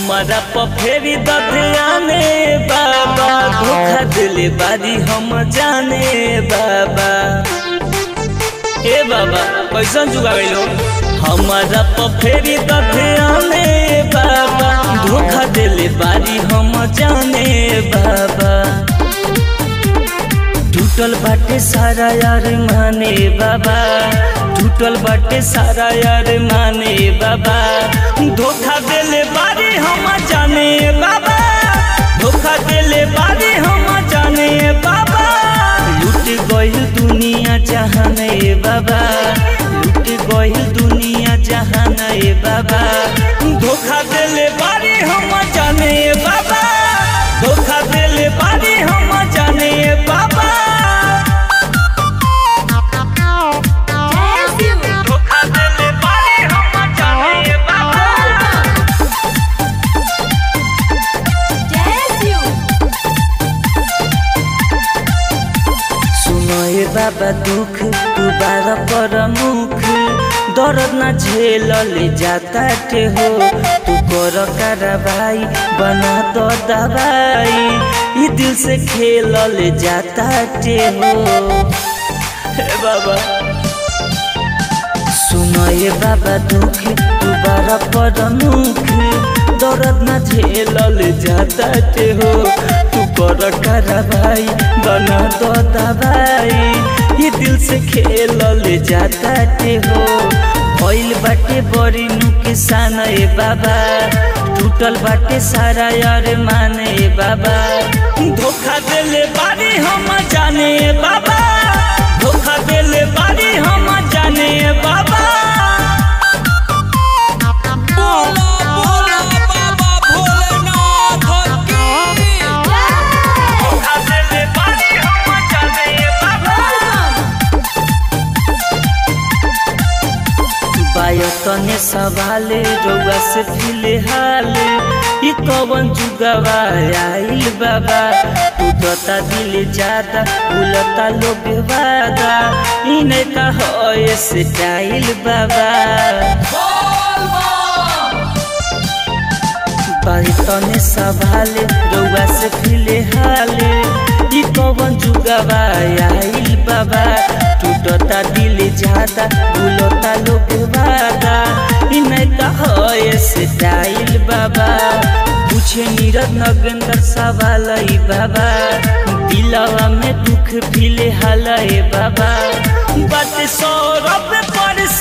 हमारा पफेरी दधियाने बाबा धोखा दिले बारी हम जाने बाबा ए बाबा कैसन जुगा गइलो हमारा पफेरी दधियाने बाबा धोखा दिले बारी हम जाने बाबा टूटल बाटे सारा यार माने बाबा टूटल बाटे सारा यार माने बाबा धोखा देले बारी हम जाने बाबा धोखा देले बारी हम जाने बाबा लूट गइल दुनिया जहाने बाबा लूट गइल दुनिया जहाने बाबा धोखा देले बारी हम जाने बाबा धोखा देले बारी हम जाने बाबा धोखा देले बारी हम जाने बाबा सुनो ए बाबा दुख दोबारा पर मुख दर्द न झेल ले जाता के हो तू कर कार्रवाई बना दो दवाई ई दिल से खेल ले जाता के हो हे बाबा सुनो ए बाबा दुख दोबारा पर मुख दर्द न झेल ले जाता के हो तू कर कार्रवाई बना दो दवाई ये दिल से खेल ले जाता के हो भइल बाटे बड़ी नुकसान ए बाबा टूटल बाटे सारा यार माने ए बाबा धोखा देले बारी हम जाने ए बाबा धोखा देले बारी हम जाने ए बाबा बोला बोला बाबा भोलेनाथ की धोखा देले बारी हम जाने ए बाबा बायतने सवाले रउआ से फिलहाल ई कवन जुगवा आइल बाबा उदता दिल ज्यादा भूलता लोग वादा इने का होए स्टाइल बाबा बायतने सवाले रउआ से फिलहाल ई कवन जुगवा आइल बाबा टूटता दिल ज्यादा भूलता लोग वादा इन्हें कहो स्टाइल बाबा पूछे नीरज नगेंद्र सवाल ई बाबा दिलवा में दुख फिले हाल ए बाबा बात सौरभ पर